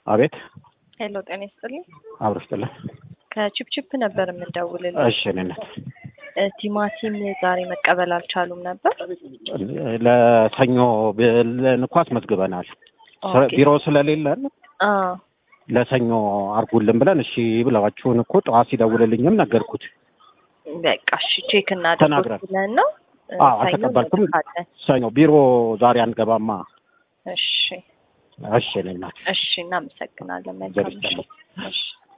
አቤት ሄሎ ጤና ይስጥልኝ። አብሮ ስጥልን። ከቺፕቺፕ ነበር የምንደውልልኝ። እሺ እኔነት እ ቲማቲም ዛሬ መቀበል አልቻሉም ነበር። ለሰኞ ብለን እኮ አስመዝግበናል። ኦኬ። ቢሮ ስለሌለን አ ለሰኞ አርጉልን ብለን እሺ ብለዋችሁን እኮ ጠዋት ሲደውልልኝም ነገርኩት። በቃ እሺ ቼክ እናድርጎት ተናግረን። ብለን ነው እ አዎ ሰኞ አልተቀበልኩም። እንልካለን። ሰኞ ቢሮ ዛሬ አንገባማ። እሺ እሺ እኔ እናት እሺ እናመሰግናለን። እግዚአብሔር መልካም ይስጥልኝ። ምሽት። እሺ